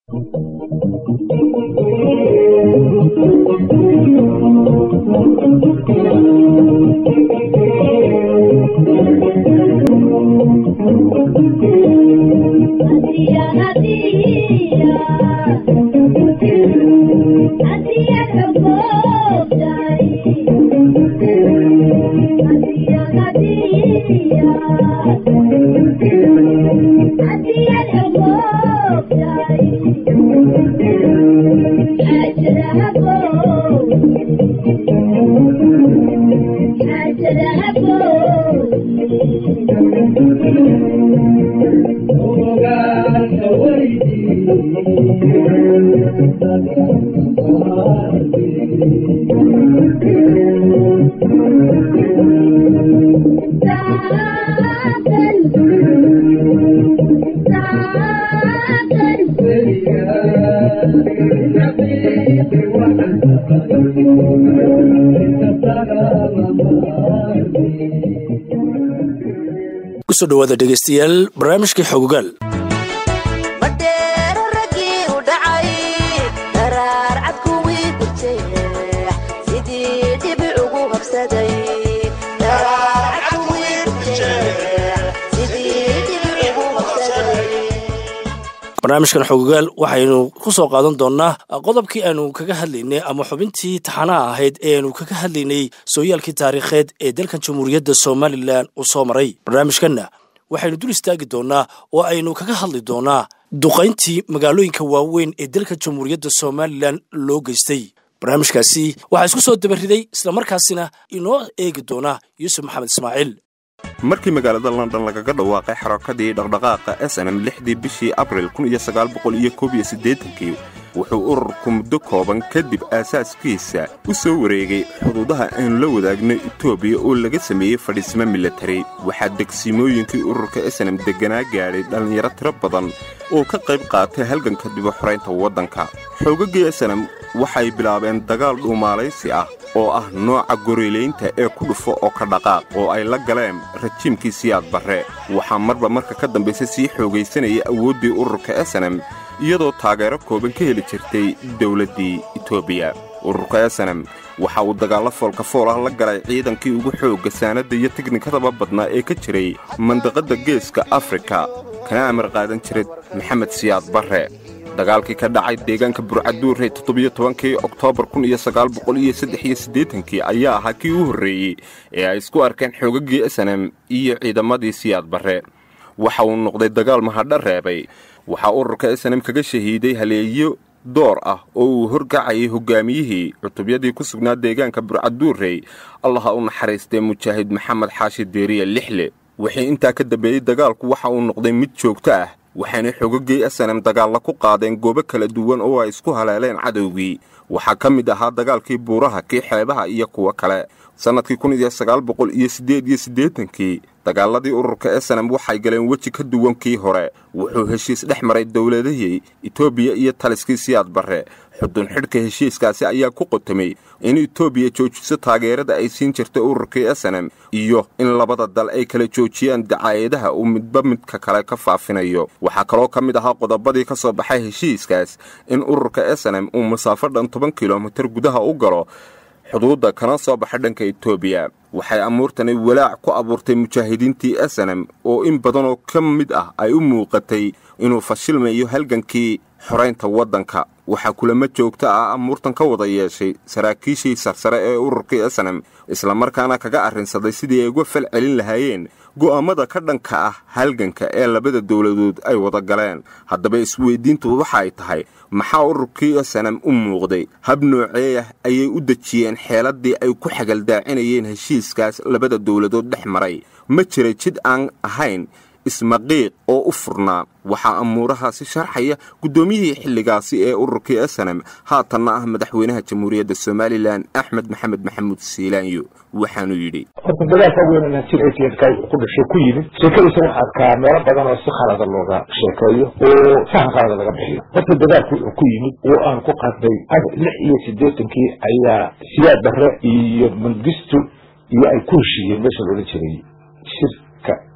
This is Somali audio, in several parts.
kusoo dhawaada dhegeystayaal barnaamijkii xogogaal badheero raggii u dhacay daraar cad kuwii durjeex sidii dhibic ugu habsaday barnaamijkan xogogaal waxaynu ku soo qaadan doonnaa qodobkii aanu kaga hadlaynay ama xubintii taxanaha ahayd ee aanu kaga hadlaynay sooyaalkii taariikheed ee dalkan jamhuuriyadda somalilan uu soo maray barnaamijkanna waxaynu dul istaagi doonnaa oo aynu kaga hadli doonnaa duqayntii magaalooyinka waaweyn ee dalka jamhuuriyadda somalilan loo geystay barnaamijkaasi waxaa isku soo dabariday islamarkaasina inoo eegi doona yuusuf maxamed ismaaciil markii magaalada london lagaga dhawaaqay xarakadii dhaqdhaqaaqa s n m lixdii bishii abril kii wuxuu ururku muddo kooban kadib aasaaskiisa u soo wareegay xuduudaha aanu la wadaagno etoobiya oo laga sameeyey fadhiismo milatari waxaa degsimooyinkii ururka snm degganaa gaadhay dhallinyaro tiro badan oo ka qayb qaatay halganka dibu xoraynta waddanka xoogaggii snm waxay bilaabeen dagaal dhuumaalaysi ah oo ah nooca gorilaynta ee ku dhufo oo ka dhaqaaq oo ay la galeen rajiimkii siyaad barre waxaa marba marka ka dambaysa sii xoogaysanaya awooddii ururka snm iyadoo taageero kooban ka heli jirtay dowladdii etoobiya ururka snm waxa uu dagaallo foolka fool ah la galay ciidankii ugu xoogga saanadda iyo tiknikadaba badnaa ee ka jiray mandaqadda geeska afrika kana amar qaadan jiray maxamed siyaad barre dagaalkii ka dhacay deegaanka burcaduurey toddobiyo tobankii oktoobar kun iyo sagaal boqol iyo saddex iyo siddeetankii ayaa ahaa kii u horreeyey ee ay isku arkeen xoogaggii snm iyo ciidamadii siyaad barre waxa uu noqday dagaal mahadha reebay waxaa ururka snm kaga shahiiday haleeyo door ah oo uu horgacayay hogaamiyihii cutubyadii ku sugnaa deegaanka burcaduurey allaha u naxariistee mujaahid maxamed xaashi deeriya lixle wixii intaa ka dambeeyey dagaalku waxa uu noqday mid joogto ah waxaanay xogaggii snm dagaalla ku qaadeen goobo kala duwan oo ay isku haleeleen cadowgii waxaa ka mid ahaa dagaalkii buuraha kii xeebaha iyo kuwo kale sannadkii kun iyo sagaal boqol iyo siddeed iyo siddeetankii dagaaladii ururka snm waxay galeen weji ka duwan kii hore wuxuu heshiis dhex maray dowladahii etoobiya iyo taliskii siyaad barre xudun xidhka heshiiskaasi ayaa ku qotamay in etoobiya joojiso taageerada ay siin jirtay ururkii snm iyo in labada dal ay kala joojiyaan dacaayadaha uu midba midka kale ka faafinayo waxaa kaloo ka mid ahaa qodobadii ka soo baxay heshiiskaas in ururka snm uu masaafo dhan toban kilomitir gudaha u galo xuduudda kana soo baxa dhanka etoobiya waxay amuurtani walaac ku abuurtay mujaahidiintii snm oo in badanoo ka mid ah ay u muuqatay inuu fashilmayo halgankii xoraynta waddanka waxaa kulamo joogto ah amuurtan ka wada yeeshay saraakiishii sarsare ee ururkii snm islamarkaana kaga arrinsaday sidii ay uga fal celin lahaayeen go'aammada ka dhanka ah halganka ee labada dowladood ay wada galeen haddaba isweydiintu waxa ay tahay maxaa ururkii snm u muuqday hab nooceeyah ayay u dejiyeen xeeladdii ay ku xagaldaacinayeen heshiiskaas labada dowladood dhex maray ma jira jid aan ahayn ismaqiiq oo u furnaa waxaa amuurahaasi sharxaya guddoomiyihii xilligaasi ee ururkii snm haatanna ah madaxweynaha jamhuuriyadda somalilan axmed maxamed maxamuud siilaanyo waxaanuu yidhi horta dagaalka weyn ka ku dhashay ku yimid sheekadiisa waxaa arkaa meelo badan oo si khalada looga sheekeeyo oo sahan khalada laga bixiyo horta dagaalku wuxuu ku yimid oo aan ku qasday lix iyo siddeetankii ayaa siyaad barre iyo mangistu iyo ay ku heshiiyeen meesha loola jiray shirka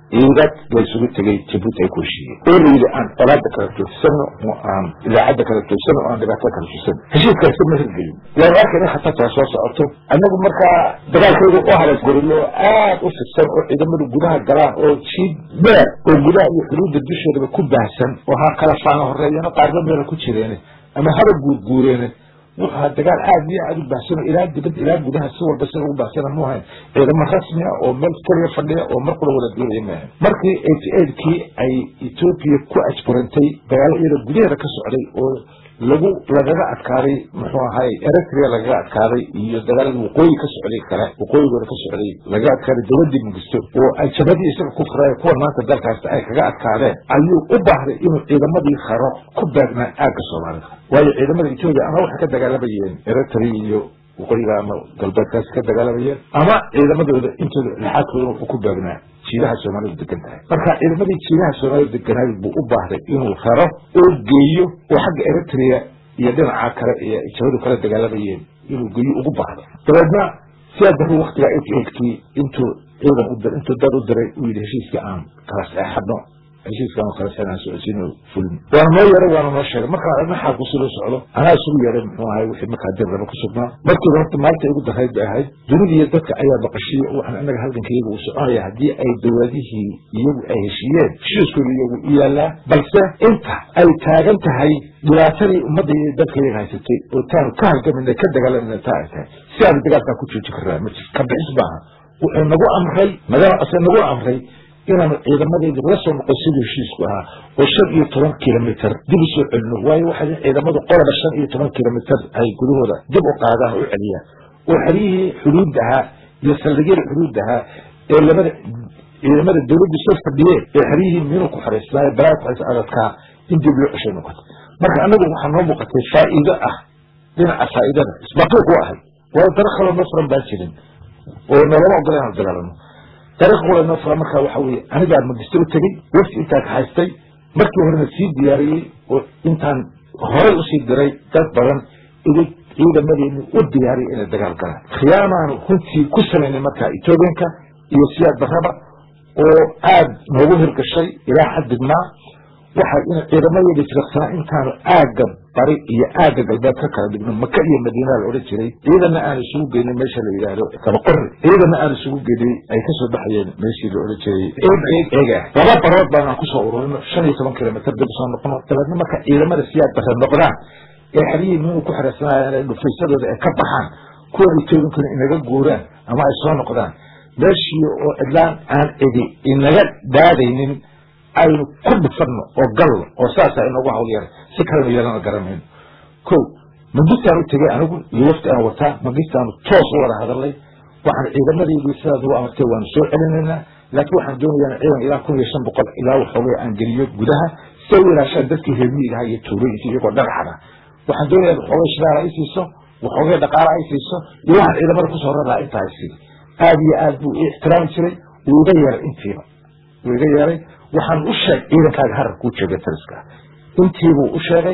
ciidad la isugu tegay jabuuti ay ku heshiiyeen oo la yidhi aan colaada kala joogsano oo aan idaacadda kala joogsano oo aan dhibaatada kala joogsano heshiiskaasi ma hirgelin waanu arkayna khatartaa soo socoto annagu markaa dagaalkayga u halas gorilo aad u fidsan oo ciidamadu gudaha galaan oo jiid dheer oo gudaha iyo xuduudda dusheedaba ku baahsan oo ha kala faana horeeyana qaarba meela ku jireene ama haba guurguureene wuxuu ahaa dagaal aad iyo aad u baahsano ilaa dibad ilaa gudaha si walba sida ugu baahsana mu ahayn ciidamo rasmi ah oo meel keliya fadhiya oo mar kula wada duulaya maahan markii eighty eightkii ay etoobiya ku ajburantay dagaalo iyada gudaheeda ka socday oo lagu lagaga adkaaday muxuu ahay eritrea lagaga adkaaday iyo dagaaladii waqooyi ka socday kale waqooyigooda ka socday lagaga adkaaday dowladii mugisto oo ay jabadii isaga ku furay kuwa maanta dalkaasta ay kaga adkaadeen ayuu u baahday inuu ciidamadii kharo ku beegnaa aagga soomaalida waayo ciidamada etoobiya ama waxay ka dagaalamayeen eritrea iyo waqooyiga ama galbeedkaasi ka dagaalamayeen ama ciidamadooda intooda lixaadkooda wuxuu ku beegnaa jiidaha soomaalidu degan tahay marka ciidamadii jiidaha soomaalidu deganaay buu u baahday inuu raro oo geeyo oo xagga eritrea iyo dhinaca kale ee jabadu kala dagaalamayeen inuu geeyo ugu baahdo dabeedna sidaa darru waktigaa eighty eightkii intuu ciidan u dir intuu dad u diray uu yidhi heshiiskii aan kala seexadno heshiiskan oo kale sanaan socodsiin fulin waana noo yeeray waana noo sheegay markaan aragna xaalku si loo socdo anaa isugu yeeray muxuu ahay wixii markaa dir raba ku sugnaa markiiba horta maalinta igu darayd bay ahayd dunida iyo dadka ayaa baqashiye waxaan annaga halganka iyaga uu soconaya haddii ay dowladihii iyagu ay heshiiyeen heshiiskooda iyagu u yaalaa balse inta ay taagan tahay dhibaatadii ummadda iyo dadka iyaga haysatay oo taanu ka halgamayna ka dagaalamana taa ay tahay si aanu dagaalkaa ku joojin karraa ma jir ka bixis maaha wuxuu nagu amray madaama ase nagu amray inaanu ciidamadeedii laga soo noqon siduu heshiisku ahaa oo shan iyo toban kilomitr dib usoo celino waayo waxay ciidamadu qolaba shan iyo toban kilomitr ay gudahooda dib u qaadaan oo u celiyaan oo xeryihii xuduud ahaa iyo saldhigyada xuduud ahaa ee labada ciidamada dowladdu soo fadhiyeen ee xeryihii minu ku xaraysnaayo balaa ku xarays adadkaa in dib loo ceshay noqoto marka annagu waxaa noo muuqatay faa'iido ah dhinaca faa'iidada isbaqiiq u ahay waayo dara kaloo noo furan baan jirin oo nalama ogola inaan dagaalano dariiq qura noo fura markaa waxa weeye anigaa magisto u tegey wafti intaa ka haystay markii horena sii diyaariyey oo intaan horey usii diray dad badan idig ciidamadeeni u diyaariyay inay dagaal galaan khiyaamaanu runtii ku samaynay markaa etoobiyanka iyo siyaad barraba oo aad noogu hirgashay ilaa xaddigmaa waxay in ciidamadeeda firiqsanaa intaanu aagga bari iyo aagga galbeed ka kala dhigno maka iyo madiina la odhan jiray ciidana aan isugu geynay meesha la yidhaahdo kabaqori ciidana aan isugu geynay ay kasoo baxayeen meeshii la odhan jiray eega laba barood baan aan kusoo ururino shan iyo toban kilomitr dib usoo noqono dabeedna marka ciidamada siyaad bare noqdaan ee xerihii minu ku xiraysanayaan dhufaysadooda ay ka baxaan kuwa etoobiyankuna inaga guuraan ama ay soo noqdaan meeshii oo cidlaan aan cidi inaga daadaynin aynu ku dhufanno oo galno oo saasa inoogu hawl yara si kalenu yeelana garanayno ko magistaan u tegay anigu iyo wafti aan wataa magistaanu toos u wada hadalnay waxaan ciidamadeydii sidaas ugu amartay waanu soo celinaynaa laakiin waxaan doonayaa ciidan ilaa kun iyo shan boqol ilaa waxoogay aan geliyo gudaha si ay u ilaashaan dadkii reermiyigaha iyo tuulooyinka iyagoo dhagaxada waxaan doonayaa waxoogay shidaal ay siiso waxoogay dhaqaala ay siiso iyo waxaan ciidamada kusoo raraa intaa ay sii aad iyo aad buu i ixtiraami jiray wuu iga yeeray intiiba wuu iga yeeray waxaan u sheeg ciidankaaga harar kuu jeega taliska intiibuu u sheegay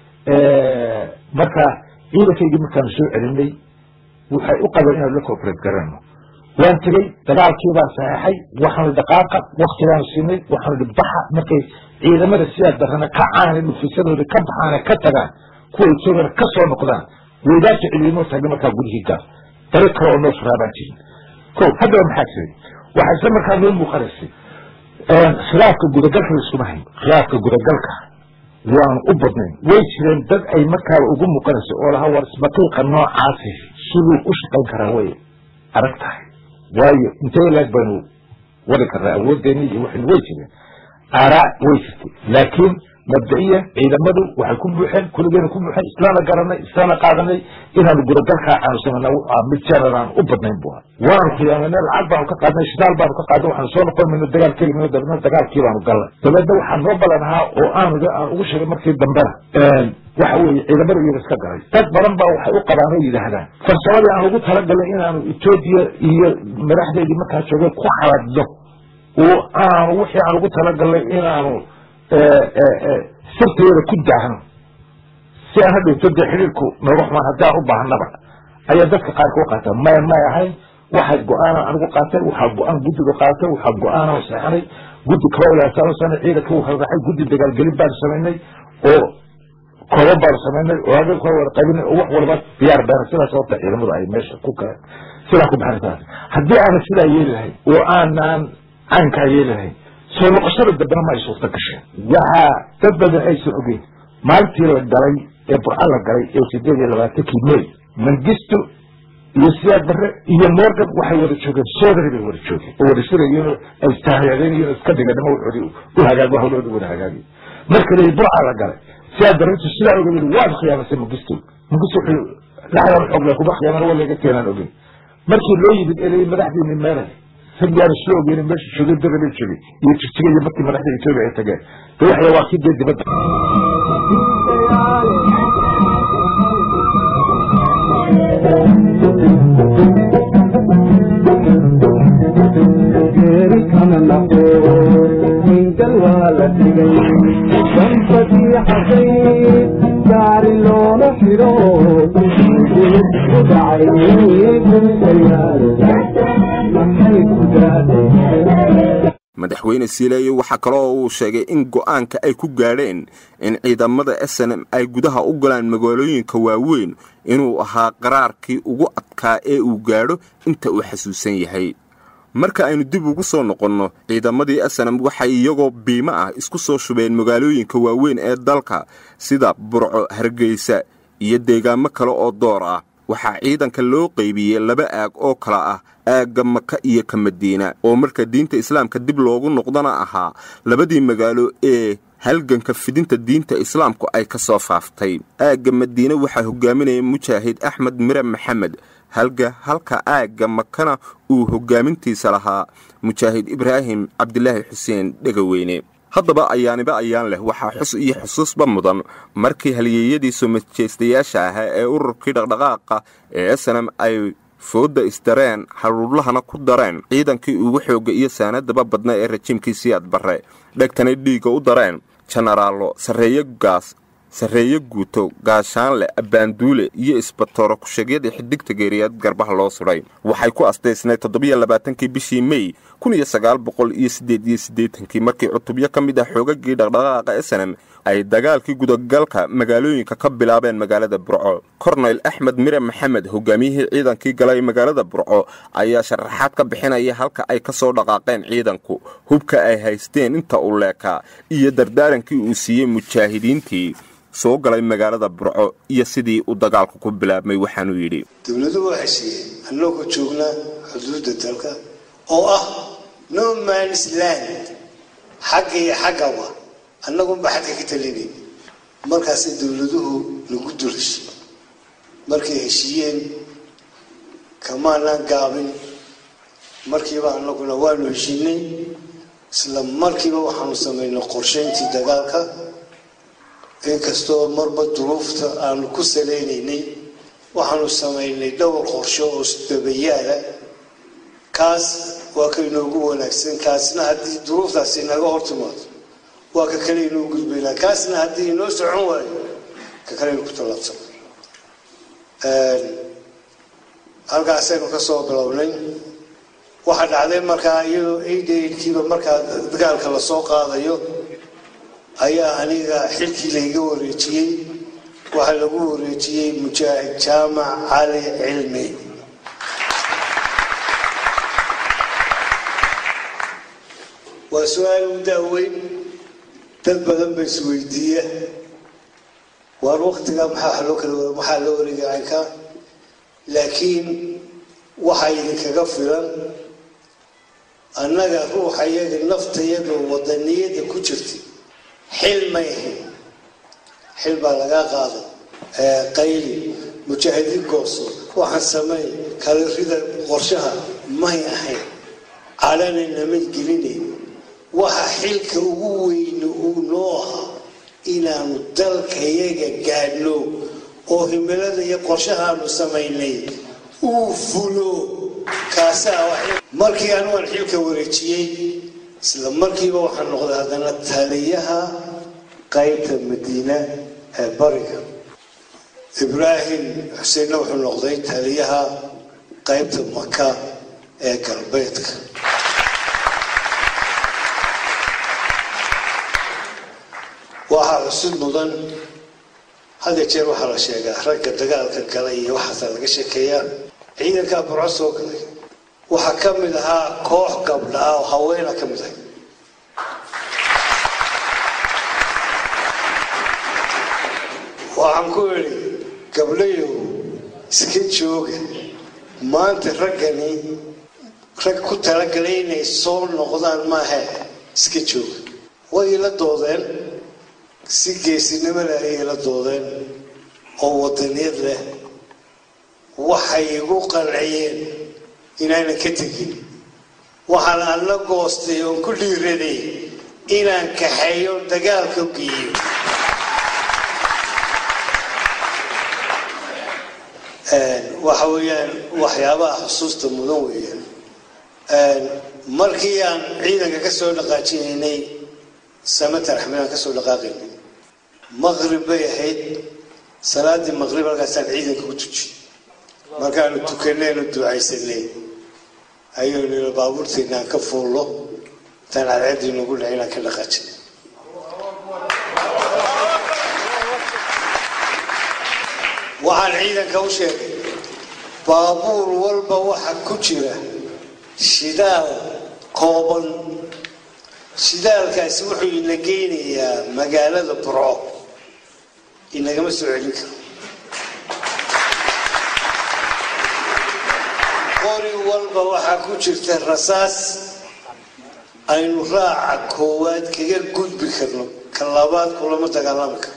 marka ciidankaygii markaanu soo celinay waxay u qabeen inaanu la cooperate garano waan tegey dagaalkii baan saxeexay waxaanu dhaqaaqa waktigaanu siinay waxaanu hi baxa markay ciidamada sidaa darana ka caana dhufisadooda ka baxaane ka tagaan kuwa etoobiyana ka soo noqdaan weydaasha celiinoo taagna markaa gudihii gaal dariiq kale oo noo furaa baan jirin ko haddaba maxaa jiray waxaa isla markaa noo muuqanaysay khilaafka gudagalka laiskuma hayn khilaafka gudagalka waanu u badnayn way jireen dad ay markaaba ugu muuqanayso oo lahaa war isbaqiiqa noocaasi siduu u shaqayn karaa way adag tahay waayo intee laag baynu wadi karnaa awooddeeni iyo waxaynu way jireen aaraa way jirtay laakiin mabda'iya ciidamadu waxay ku buuxeen kuligeena ku buuxeen islaana garanay islaana qaadanay inaanu gudagalkaa aanu samana mid jeerar aan u badnayn bu waanu khiyaamanay lacag baanu ka qaadnay shidaal baanu ka qaadnay waxaanu soo noqon mayno dagaal kelimino dabeedna dagaalkii baanu galnay dabeedna waxaa noo balan ahaa oo aanu aan ugu sheegay markii dambena waxa weeye ciidamada iyaga iska galay dad badan baa waxay u qabaan oo yidhaahdaan farsamadii aan ugu talagalnay inaanu etoobiya iyo madaxdeedii markaa joogay ku xaladno oo aanu wixii aan ugu talagalnay inaanu sirtayada ku daahno si aan hadhowto dee xiriirku nooga xumaan haddaan u baahnaba ayaa dadka qaarka u qaataa maya may ahayn waxay go-aana anigu qaatay waxaa go-aan guddiga qaatay waxaa go-aana seexanay guddi kalolaasan sana ciidanka uu kala raxay guddi dagaalgelin baan samaynay oo kooban baan samaynay oo adag kala wada qaybinay oo wax walba diyaar baana sidaas horta ciidamadu ay meesha ku kala sidaa ku baxan taas haddii aanan sidaa yeeli lahayn oo aanan caynkaa yeeli lahayn soo noqoshada dambena ma ay suurta gasheen waxaa dad badan aysan ogeyn maalintii la galay ee burca la galay ee sideed iyo labaatankii may mangisto iyo siyaad barre iyo morgan waxay wada joogeen soodari bay wada joogeen oo wada shirayeen oo ay istahyaadeen iska dhiganimo wuxoodii u hagaag hawlooda wada hagaagay marka la burca la galay siyaad barre intu sidaa oga yidhi waad khiyaamasay mangisto mangisto wuxuu laxdan xoog le kuma khiyaamana waa laga keenaan ogeyn markii loo yimid elayay madaxdiini meelay rag yaana soo ogeyn meesha joogeen dabala joogay iyo jigjiga iyo markii madaxda etoobiya ay tageen de waxya waa kii dee dibadda geeri kama naqo hingal waa la dhigay danbadii xasay gaari looma xidho u dhacay maxay ku daadeen madaxweyne siileeyo waxaa kaloo uu sheegay in go'aanka ay ku gaadheen in ciidamada s n m ay gudaha u galaan magaalooyinka waaweyn inuu ahaa qaraarkii ugu adkaa ee uu gaadho inta uu xasuusan yahay marka aynu dib ugu soo noqonno ciidamadii asanam waxay iyagoo biimo ah isku soo shubeen magaalooyinka waaweyn ee dalka sida burco hargeysa iyo deegaamo kale oo door ah waxaa ciidanka loo qaybiyey laba aag oo kala ah aagga maka iyo ka madiina oo marka diinta islaamka dib loogu noqdana ahaa labadii magaalo ee halganka fidinta diinta islaamku ay ka soo faaftay aagga madiine waxaa hogaaminaya mujaahid axmed mire maxamed halga halka aagga makana uu hogaamintiisa lahaa mujaahid ibraahim cabdilaahi xuseen dhegaweyne haddaba ayaaniba ayaan leh waxaa xus iyo xusuusba mudan markii halyeeyadii soo majeystayaasha ahaa ee ururkii dhaqdhaqaaqa ee snam ay foodda isdareen haruurlahana ku dareen ciidankii ugu xoogga iyo saanadaba badna ee rajiimkii siyaad barre dhegtanay dhiigga u dareen jenaraallo sarreeye gaas sarreeye guuto gaashaanle abbaanduule iyo isbatooro ku-sheegyadii xidigta geeriyaad garbaha loo sudhay waxay ku astaysnayd toddobiyo labaatankii bishii mey kun iyo sagaal boqol iyo siddeed iyo siddeetankii markii cutubyo ka mid ah xoogagii dhaqdhaqaaqa esanem ay dagaalkii gudagalka magaalooyinka ka bilaabeen magaalada burco korneyl axmed mire maxamed hogaamiyihii ciidankii galay magaalada burco ayaa sharaxaad ka bixinaya halka ay ka soo dhaqaaqeen ciidanku hubka ay haysteen inta uu leekaa iyo dardaarankii uu siiyey mujaahidiintii soo galay magaalada burco iyo sidii uu dagaalku ku bilaabmay waxaanuu yidhi dowladuhu waxay siiyeen annagoo joognaa xuduudda dalka oo ah no mans land xagga iyo xaggaba annagunba xagga ka talinay markaasay dowladuhu nagu dul heshiye markay heshiiyeen kamaanaan gaabin markiiba annaguna waanu heshiinay isla markiiba waxaanu samaynay qorshayntii dagaalka inkastoo marba duruufta aanu ku salaynaynay waxaanu samaynay dhowr qorsho oo isdabayaala kaas waa ka inoogu wanaagsan kaasna haddii duruuftaasi inaga hor timaado waa ka kale inoo gudbaynaa kaasna haddii inoo socon waayo ka kale inu ku tallaabsan halkaasaynu ka soo bilownay waxaa dhacday markaa iyadoo aidkiiba markaa dagaalka lasoo qaadayo ayaa aniga xilkii layga wareejiyey waxaa lagu wareejiyey mujaahid jaamac cali cilmi waa su-aal u daaweyn dad badan ba isweydiiya waar waktiga maxaa loo kala maxaa loo wareegay ka laakiin waxaa idinkaga filan annaga ruuxa iyaga naftayada wadaniyada ku jirtay xil may ahayn xil baa lagaa qaaday qayli mujaahidiin gooso waxaan sameey kala rida qorshaha may ahayn calanayna may gelinayn waxa xilka ugu weyne uu noo ahaa inaanu dalkayaga gaadhno oo himilada iyo qorshahaanu samaynay uu fulo kaasaa markii anugaan xilka wareejiyey isla markiiba waxaa noqday haddana taliyaha qaybta madiina ee bariga ibraahim xuseenna wuxuu noqday taliyaha qaybta maka ee galbeedka waxaa cusub mudan hadda jeer waxaa la sheegaa ragga dagaalka galay iyo waxaasa laga sheekeeyaa ciidankaa burco soo galay waxaa ka mid ahaa koox gabdha ah oo haweena ka mid ahay waxaan ku idhi gabdhayow iska jooga maanta raggani rag ku talagalay inay soo noqdaan maahe iska jooga way ila doodeen si geesinimo leh ayay ila doodeen oo wadaniyad leh waxay igu qanciyeen inaanan ka tegin waxaan alla goostay oon ku dhiiraday inaan kaxeeyo dagaalka geeyo waxa weeyaan waxyaabaha xusuusta mudan weeyaan markii aan ciidanka ka soo dhaqaajinaynay samatar axmed aan ka soo dhaqaaqaynay maqrib bay ahayd salaadii maqrib halkaasaan ciidanka ku tujiyey markaanu tukanaynu ducaysanay ayuu nila baabuurteena aan ka fuullo intaan cadceeddii nagu dhahay inaan ka dhaqaajinay waxaan ciidanka u sheegay baabuur walba waxa ku jira shidaal kooban shidaalkaasi wuxuu ina geynayaa magaalada burco inagama soo celin karo qori walba waxaa ku jirta rasaas aynu raaca koowaad kaga gudbi karno ka labaad kulama dagaalami karno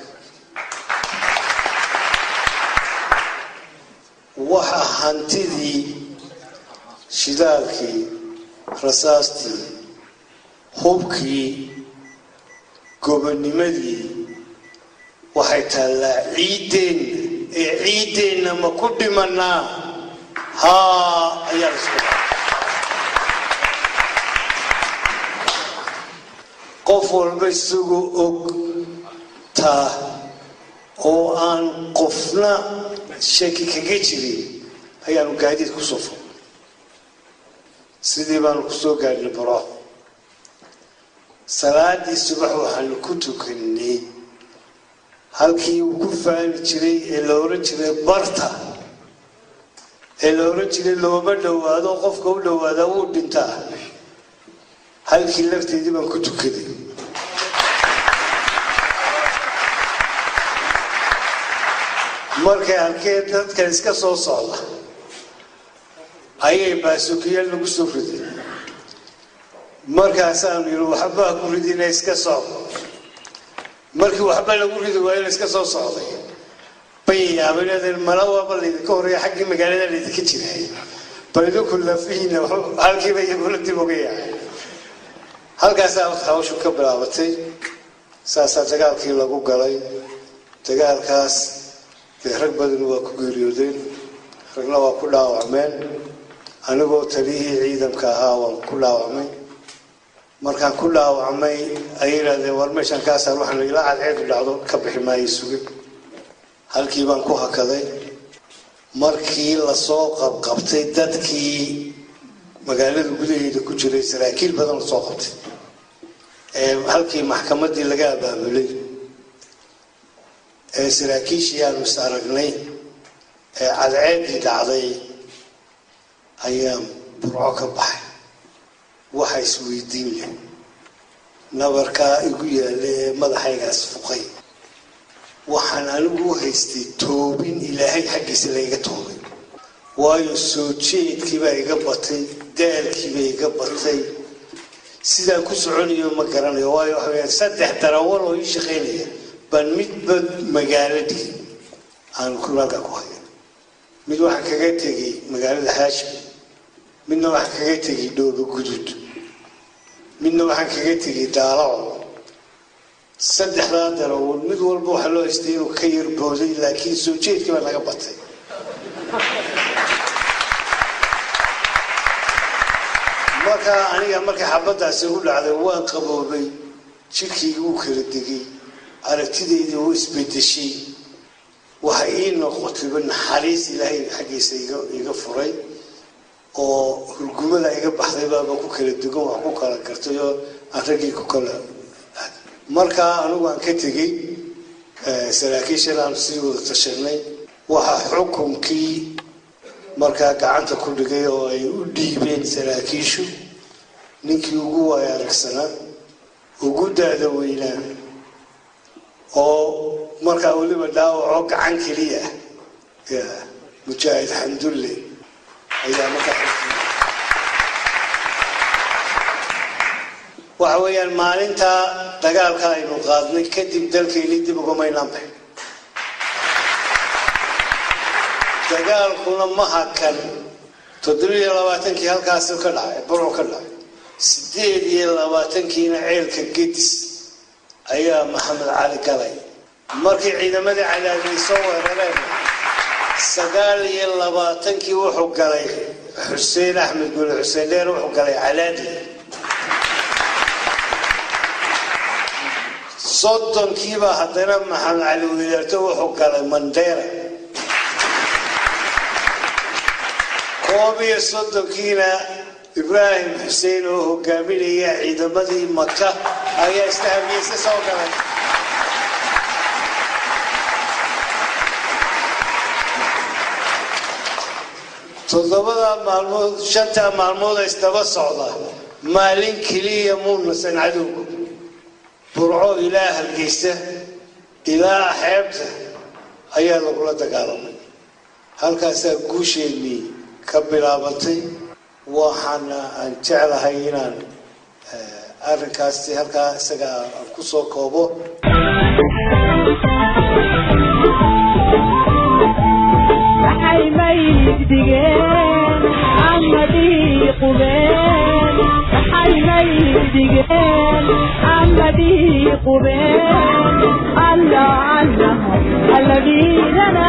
waxa hantidii shidaalkii rasaastii hubkii gobonimadii waxay taallaa ciiddeenna ee ciiddeenna ma ku dhimanaa haa ayaa la isku qof walba isagoo og taa oo aan qofna shaki kaga jirin ayaanu gaadiid ku soo fog sidii baanu kusoo gaadhnay baro salaadii subax waxaanu ku tukanay halkii uu ku fahmi jiray ee la oran jiray barta ee la oran jiray looma dhowaado qofka u dhowaadaa wuu dhintaa halkii lafteedii baan ku tukaday markay arkeen dadkan iska soo socda ayay baasukiyaal nagu soo rideen markaasaanu yidhi waxbaa ku ridina iska socdo markii waxba lagu ridi waayona iska soo socday bay yaabeen mala waaba laydinka horeeya xaggii magaalada laydinka jiray bal idinku lafihiina halkiiba iyaguna dib uga yaacay halkaasaa hawshu ka bilaabatay saasaa dagaalkii lagu galay dagaalkaas dee rag badan waa ku geeriyoodeen ragna waa ku dhaawacmeen anigoo taliyihii ciidanka ahaa waan ku dhaawacmay markaan ku dhaawacmay ay yidhahdeen war meeshaan kaasaar waxaan ilaa cadceedu dhacdo ka bixi maayo suge halkii baan ku hakaday markii lasoo qabqabtay dadkii magaalada gudaheeda ku jiray saraakiil badan lasoo qabtay ee halkii maxkamaddii laga abaabulay ee saraakiishii aanu is aragnay ee cadceeddii dhacday ayaan burco ka baxay waxa isweydiin leh nabarkaa igu yaalla ee madaxaygaas fuqay waxaan anigu u haystay toobin ilaahay xaggiisa layga toobay waayo soo jeedkiibaa iga batay daalkiibaa iga batay sidaan ku soconayo ma garanayo waayo waxa weyaan saddex darawal oo ii shaqaynaya baan midba magaalo dhigi aanu kulaalka ku hayo mid waxaan kaga tegay magaalada haashim midna waxaan kaga tegay dhoobo gudud midna waxaan kaga tegay daalaco saddexdaa darawal mid walba waxaa loo haystay inuu ka yar booday laakiin soo jeedkii baa naga batay markaa aniga markay xabadaasi u dhacday waan qaboobay jidhkii wuu kala degay aragtideydii wuu isbedeshay waxa ii noqotayba naxariis ilaahay xaggiisa iga furay oo hurgumada iga baxday baaba ku kala dugan wax ku kala gartay oo aan raggii ku kala markaa anigu aan ka tegey saraakiishan aanu sii wada tashanay waxaa xukunkii markaa gacanta ku dhigay oo ay u dhiibeen saraakiishu ninkii ugu waay aragsanaa ugu da-da weynaa oo markaa weliba dhaawacoo gacan keliya ya mujaahid xamdulle ayaa markaa xukmiyey waxa weeyaan maalintaa dagaalka aynu qaadnay kadib dalkeeni dib ugumaynaan baxin dagaalkuna ma hakan toddobiiyo labaatankii halkaas ka dhacay burco ka dhacay sideed iyo labaatankiina ceelka gedis ayaa maxamed cali galay markii ciidamadii cadaadiyay soo weerareen sagaal iyo labaatankii wuxuu galay xuseen axmed gule xuseen dheer wuxuu galay cadaadi soddonkiibaa haddana maxamed cali weydaarto wuxuu galay mandheera koob iyo soddonkiina ibraahim xuseen oo hogaaminaya ciidamadii maka ayaa istahamiyeyse soo galay toddobadaa maalmood shantaa maalmood isdaba socda maalin keliya muunasan cadowgu burco ilaa hargeysa ilaa xeebta ayaa lagula dagaalamay halkaasaa guusheennii ka bilaabatay waxaana aan jeclahay inaan arrinkaasi halkaa isaga aan ku soo koobo waxay mayid dhigeen amadii qubeen waxay mayid dhigeen amadii qubeen alla alla alladhiidana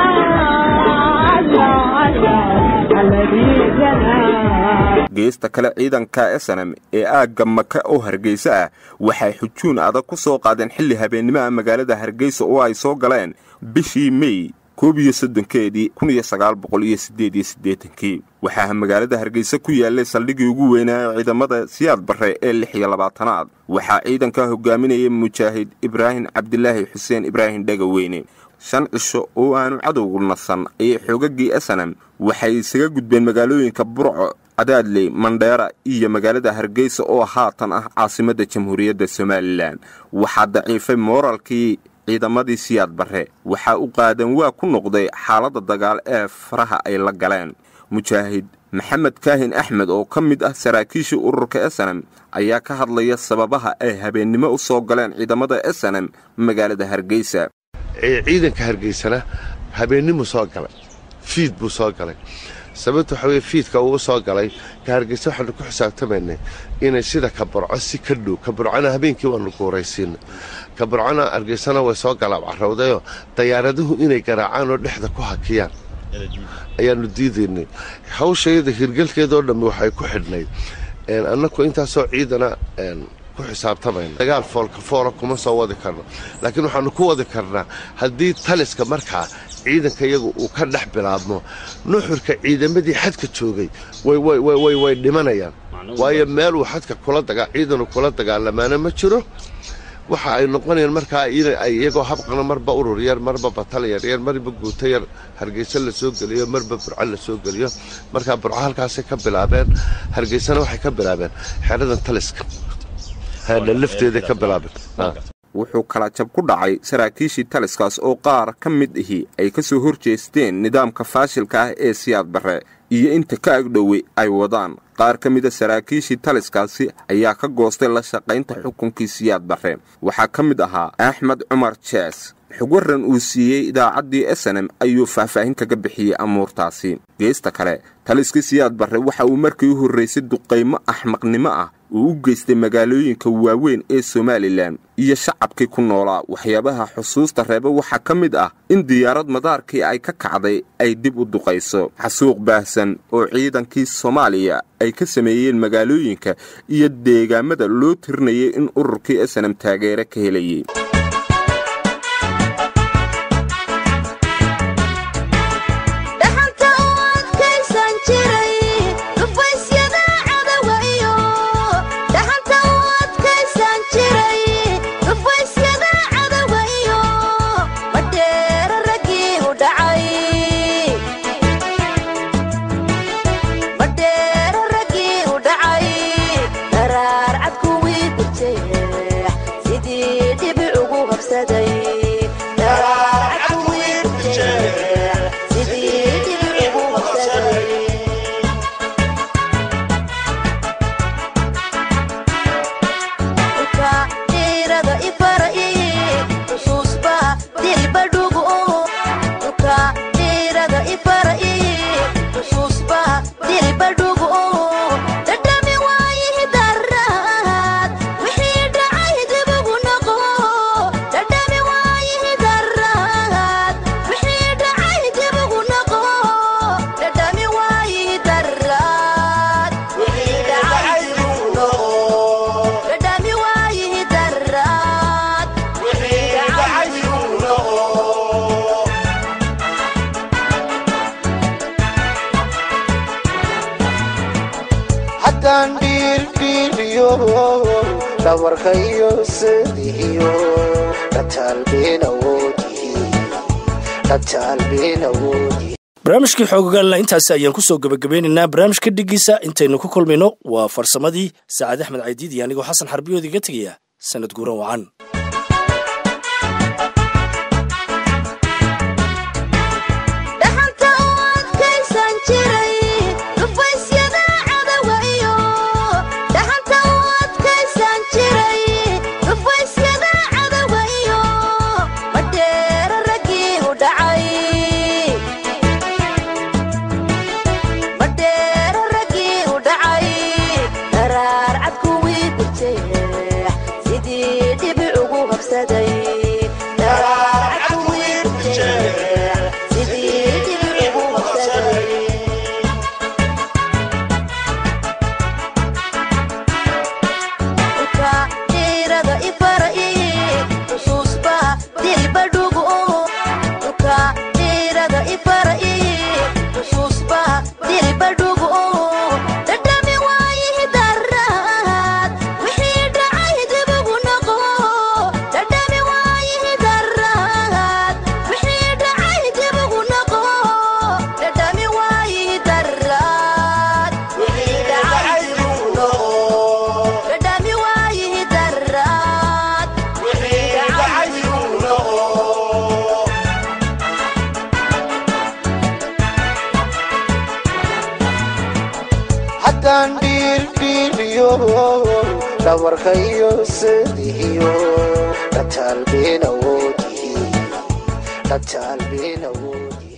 alla alla alladhiidana geesta kale ciidanka snm ee aagga maka oo hargeysa ah waxay xujuun adag ku soo qaadeen xilli habeennimaha magaalada hargeysa oo ay soo galeen bishii mey koob iyo soddonkeedii kun iyo sagaal boqol iyo siddeed iyo siddeetankii waxaa magaalada hargeysa ku yaallay saldhigii ugu weynaa ciidamada siyaad barre ee lix iyo labaatanaad waxaa ciidanka hogaaminaya mujaahid ibraahim cabdilaahi xuseen ibraahim dhegaweyne shan cisho oo aanu cadowgu nasan ayay xoogagii snm waxay isaga gudbeen magaalooyinka burco cadaadley mandheera iyo magaalada hargeysa oo haatan ah caasimadda jamhuuriyadda somalilan waxaa daciifay mooralkii ciidamadii siyaad barre waxaa u qaadan waa ku noqday xaaladda dagaal ee faraha ay la galeen mujaahid maxamed kaahin axmed oo ka mid ah saraakiishii ururka snm ayaa ka hadlaya sababaha ay habeennimo u soo galeen ciidamada snm magaalada hargeysa ciidanka hargeysana habeennimu soo galay fiid buu soo galay sababta waxa weye fiidka uu soo galay ka hargeysa waxaanu ku xisaabtamaynay inay sida ka burco si ka dhow ka burcona habeenkii waanu guuraysiina ka burcona hargeysana way soo galaab carowdayoo dayaaraduhu inay garaacaan oo dhexda ku hakiyaan ayaanu diidaynay hawshayada hirgelkeedoo dhammi waxay ku xidhnayd annaku intaasoo ciidana ku xisaabtamayna dagaal foolka foola kuma soo wadi karno laakiin waxaanu ku wadi karnaa haddii taliska markaa ciidanka iyagu uu ka dhex bilaabmo nuxurka ciidamadii xadka joogay way dhimanayaan waayo meeluu xadka ciidanu kula dagaalamaana ma jiro waxa ay noqonayaan markaa iyagoo habqana marba urur yar marba batal yaryar marba guuto yar hargeysa la soo geliyo marba burco la soo geliyo markaa burco halkaasay ka bilaabeen hargeysana waxay ka bilaabeen xeradan taliska lafteeda ka bilaabeen wuxuu kala jab ku dhacay saraakiishii taliskaas oo qaar ka mid ahi ay ka soo hor jeesteen nidaamka faashilka ah ee siyaad barre iyo inta ka agdhowey ay wadaan qaar ka mida saraakiishii taliskaasi ayaa ka goostay la shaqaynta xukunkii siyaad barre waxaa ka mid ahaa axmed cumar jees xugwaran uu siiyey idaacaddii snm ayuu faahfaahin kaga bixiyey amuurtaasi geesta kale taliskii siyaad barre waxa uu markii u horraysay duqaymo axmaqnimo ah uu u geystay magaalooyinka waaweyn ee somalilan iyo shacabkii ku noolaa waxyaabaha xusuusta reeba waxaa ka mid ah in diyaarad madaarkii ay ka kacday ay dib u duqayso xasuuq baahsan oo ciidankii soomaaliya ay ka sameeyeen magaalooyinka iyo deegaamada loo tirinayay in ururkii snm taageere ka helayay dhaxanta u adkaysan jiray dhufaysyada cadawa iyo dhaxanta u adkaysan jiray dhufays dhacay madheero raggii u dhacay daraar cad kuwii gurjeex sidii dhibic ugu habsaday Daraar cad kuwii gurjeex, sidii dhibic ugu habsaday dhulka dhiirada ifara'i xusuusba dilba dhugu dhulka dhiirada ifara'i xusuusba dilba dhugu dhadhami waayihi daraad wixii dhacay dibugu noqo dhadhami waayihi daraad wixii dhacay dibugu noqo dhadhami waayihi daraad wixii dhacay dibugu noqo dhadhami waayihi daraad wixii dhacay dibugu noqo haddaan dhiirdhiiriyo dhabarka iyo sadihiyo dhataalbeen awoodihi dhataalbeen awoodihi barnaamijkii xoogagaalna intaasi ayaan kusoo gebagabeynaynaa barnaamijka dhigiisa intaynu ku kulmayno waa farsamadii saacad axmed caydiid iyo anigoo xasan xarbiyood iga tegaya sanad guuran wacan dhaxanta u adkaysan jiray dhufaysyada cadawa iyo dhaxanta u adkaysan jiray dhufaysyada cadawa iyo madheero raggii u dhacay madheero raggii u dhacay daraar cad kuwii gurjeex sidii dhibic ugu habsaday Daraar cad kuwii gurjeex, sidii dhibic ugu habsaday dhulka dhiirada ifara'i xusuusba dilba dhugu dhulka dhiirada ifara'i xusuusba dilba dhugu dhadhami waayihi daraad wixii dhacay dibugu noqo dhadhami waayihi daraad wixii dhacay dibugu noqo dhadhami waayihi daraad wixii dhacay dibugu noqo dhadhami waayihi daraad wixii dhacay dibugu noqo haddaan dhiirdhiiriyo dhabarka iyo sadihiyo dhataalbeen awoodihi dhataalbeen awoodihi